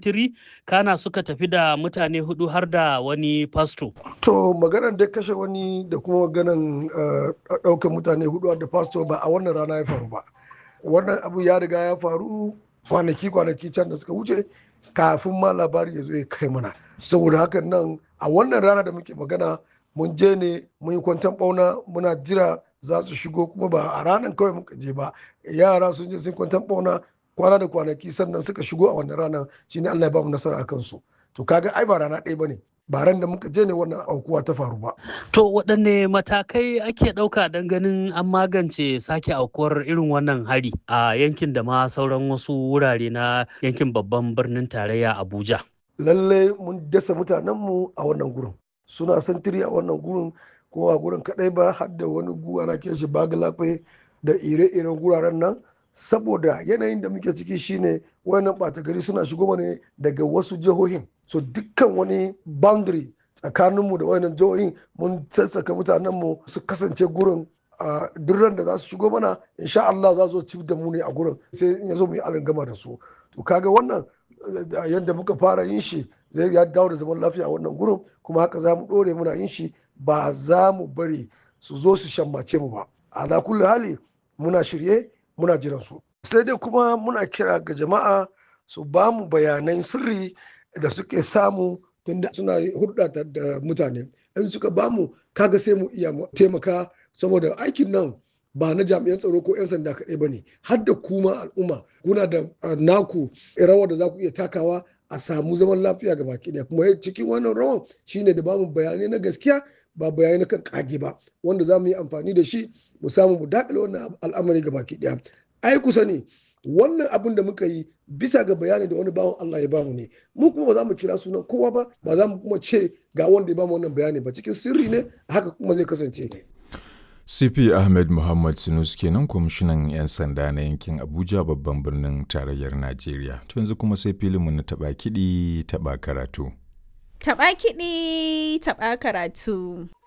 sintiri kana suka tafi da mutane hudu har da wani fasto. To maganar da kashe wani da kuma maganar ɗaukar mutane hudu da fasto ba a wannan rana ya faru ba. Wannan abu ya riga ya faru kwanaki kwanaki can da suka wuce kafin ma labari ya zo ya kai mana. Saboda hakan nan a wannan rana da muke magana mun je ne mun yi kwantan ɓauna muna jira za su shigo kuma ba a ranar kawai muka je ba yara sun je sun kwantan ɓauna kwana da kwanaki sannan suka shigo a wannan ranar shine Allah ya ba mu nasara akan su to kaga ai ba rana ɗaya bane ba ran da muka je ne wannan aukuwa ta faru ba To waɗanne matakai ake ɗauka don ganin an magance sake aukuwar irin wannan hari a yankin da ma sauran wasu wurare na yankin babban birnin tarayya Abuja. lalle mun dasa mutanenmu a wannan gurin suna santiri a wannan gurin kuma a gurin kadai ba har da wani guwa na ke shi bagalafe da ire-iren guraren nan saboda yanayin da muke ciki shine wayannan ɓata gari suna shigo ne daga wasu jihohin so dukkan wani boundary tsakaninmu da wayannan jihohin mun sassaka mutanenmu su kasance gurin a duk ran da za su shigo mana insha Allah za su ci da mu ne a gurin sai in ya zo mu yi gama da su to kaga wannan yadda muka fara yin shi zai ya dawo da zaman lafiya a wannan gurin kuma haka za mu ɗore muna yin shi ba za mu bari su zo su shammace mu ba a kulli hali muna shirye muna jiran su sai dai kuma muna kira ga jama'a su ba mu bayanan sirri da suke samu tunda suna hulɗa da mutane in suka ba mu kaga sai mu iya taimaka saboda aikin nan ba na jami'an tsaro ko 'yan sanda kaɗai ba ne har da kuma al'umma kuna da naku rawar da za ku iya takawa a samu zaman lafiya ga baki ɗaya kuma cikin wannan rawan shine da bamu bayanai na gaskiya ba bayanai na kan kage ba wanda za mu yi amfani da shi mu samu mu dakile wannan al'amari ga baki ɗaya ai kusa ne wannan abin da muka yi bisa ga bayani da wani bawan Allah ya bamu ne mu kuma ba za mu kira sunan kowa ba ba za mu kuma ce ga wanda ya bamu wannan bayani ba cikin sirri ne haka kuma zai kasance CP Ahmed Muhammad Sunus kenan kwamishinan 'yan sanda na yankin Abuja babban birnin tarayyar Najeriya. To yanzu kuma sai filinmu na taɓa kiɗi taɓa karatu. Taɓa kiɗi taɓa karatu.